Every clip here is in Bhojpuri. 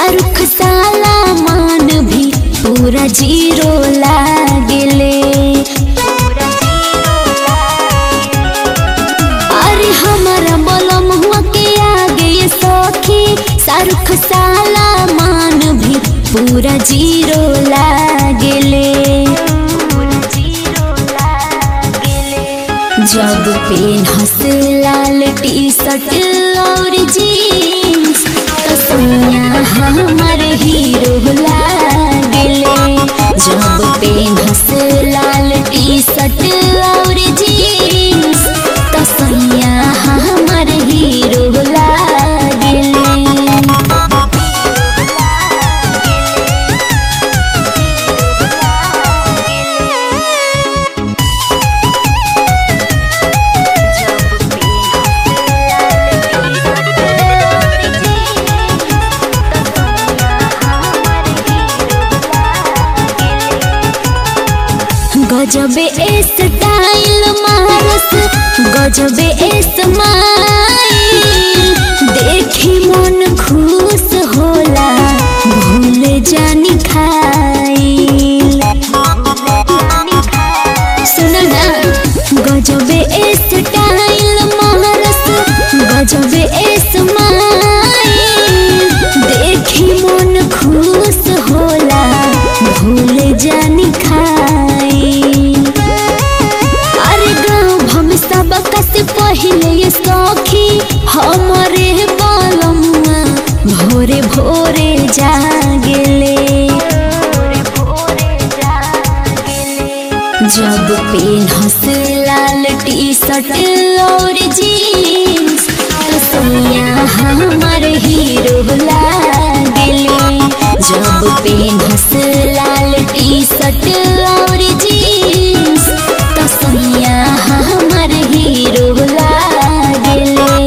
शाहरुख साला मान भी पूरा जीरो लागले अरे हमारा बलम हुआ के आगे ये सखी शाहरुख साला मान भी पूरा जीरो लागले जब पेन हंस लाल टी शर्ट और जीन्स तो सोनिया हमार हीरो लागले जब पेन हंस लाल टी शर्ट और जीन्स तो सोनिया हमार हीरो लागले गजबे स्टाइल मारस गजबे स्माइल देखी मन खुश होला भूल जानी खाइल सुन ना गजबे स्टाइल मारस गजबे स्माइल देखी मन खुश होला भूल जानी खाइल अरे गाँव हम सब कस पहले ये सखी हमारे बालमुआ भोरे भोरे जागले जब पेन हंस लाल टी शर्ट और जीन्स तो सोनिया हमार हीरो लागले जब पेन हंस लाल टी शर्ट और जीन्स तो सोनिया हमार हीरो लागले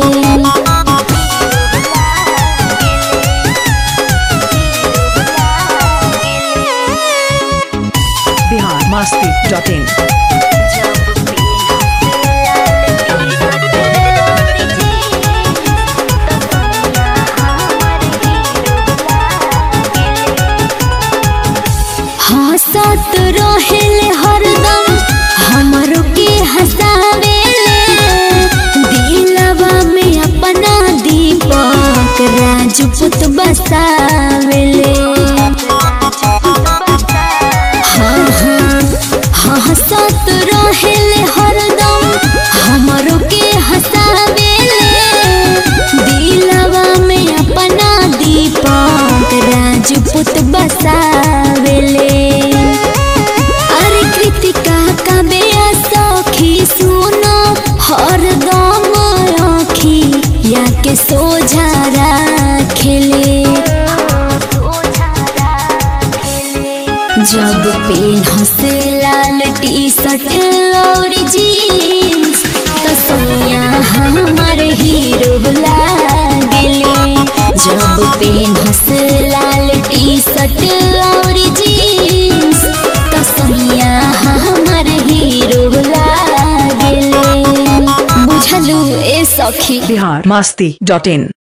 बिहार मस्ती डॉट इन हंसत रहेले हरदम हमरो के हंसावेले दिलवा में अपना दीपक राजपूत बसावेले हाँ हाँ हंसत रहेले हरदम हमरो के हंसावेले दिलवा में अपना दीपक राजपूत बसावेले अरे कृतिका का बेया सखी सुनो हरदम आखी या के सोझा राखेले जब पेन हंस लाल टी शर्ट और जीन्स तो सोनिया हमार हीरो लागले जब पेन हंस लाल टी शर्ट और जीन्स तो सोनिया हमार हीरो लागले बुझलू ए सखी बिहार मस्ती डॉट इन